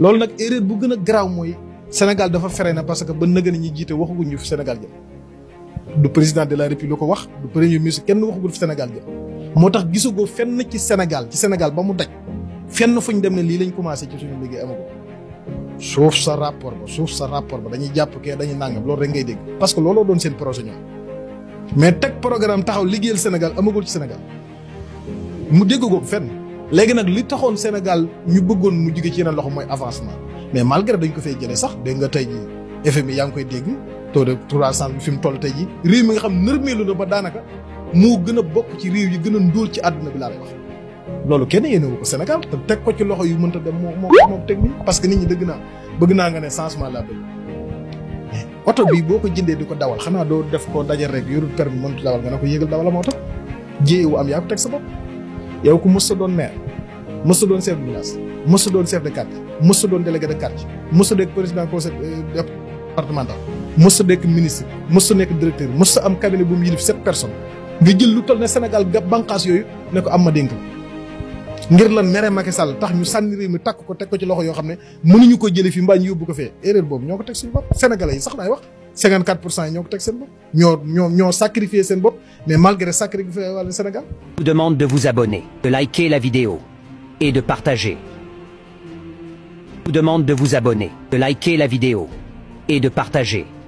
loolu nag erreur bu gën a garaaw mooy Sénégal dafa fere na parce que ba nëgën ñi jiite waxaguñ ñu fi Sénégal jëm du président de la république ko wax du premier ministre kenn waxagul fi Sénégal jëm moo tax gisagoo fenn ci Sénégal ci Sénégal ba mu daj fenn fuñ dem ne lii lañ commencé ci suñu liggéey amago suuf sa rapport ba suuf sa rapport ba dañuy jàpp kee dañuy nàngam loolu rek ngay dégg parce que looloo doon seen projet ñoom mais teg programme taxaw liggéeyal Sénégal amagul ci Sénégal mu dégg ko fenn léegi nag li taxoon Sénégal ñu bëggoon mu jóge ci yeneen loxo mooy avancement mais malgré dañ ko fay jëlee sax dégg nga tey jii FMI yaa ngi koy dégg taux de croissance bi fi mu toll tey jii réew mi nga xam nërmeelu na ba daanaka moo gën a bokk ci réew yi gën a ndóol ci àdduna bi laa lay wax. loolu kenn yéenewu ko Sénégal te teg ko ci loxo yu mënta dem moo moo moo teg nii parce que nit ñi dëgg naa bëgg naa nga ne changement laa bëgg mais oto bi boo ko jëndee di ko dawal xanaa doo def ko dajal rek yorul permis mënut dawal nga ne ko yéegal dawal moo tax jéewu am yaa ko teg sa bopp yow ku mës sa doon maire mës sa doon chef de village mës sa doon chef de quartier mës sa doon délégué de quartier mës sa nekk président conseil départemental mës sa nekk ministre mës sa nekk directeur mës sa am cabinet bu mu yilif sept personnes nga jël lu toll ne Sénégal ga bànqaas yooyu ne ko am ma dénk ngir lan mere Macky Sall tax ñu sànni réew mi takk ko teg ko ci loxo yoo xam ne mënuñu ko jëlee fi mbaa ñu yóbbu ko fee erreur boobu ñoo ko teg suñu bopp sénégalais yi sax daay wax 54 pour cent yi ñoo ko teg seen bopp ñoo ñoo ñoo sacrifié seen bopp mais malgré sacrifié wàllu Sénégal vous demande de vous abonner, de liker la vidéo et de partager. vous demande de vous abonner, de liker la vidéo et de partager.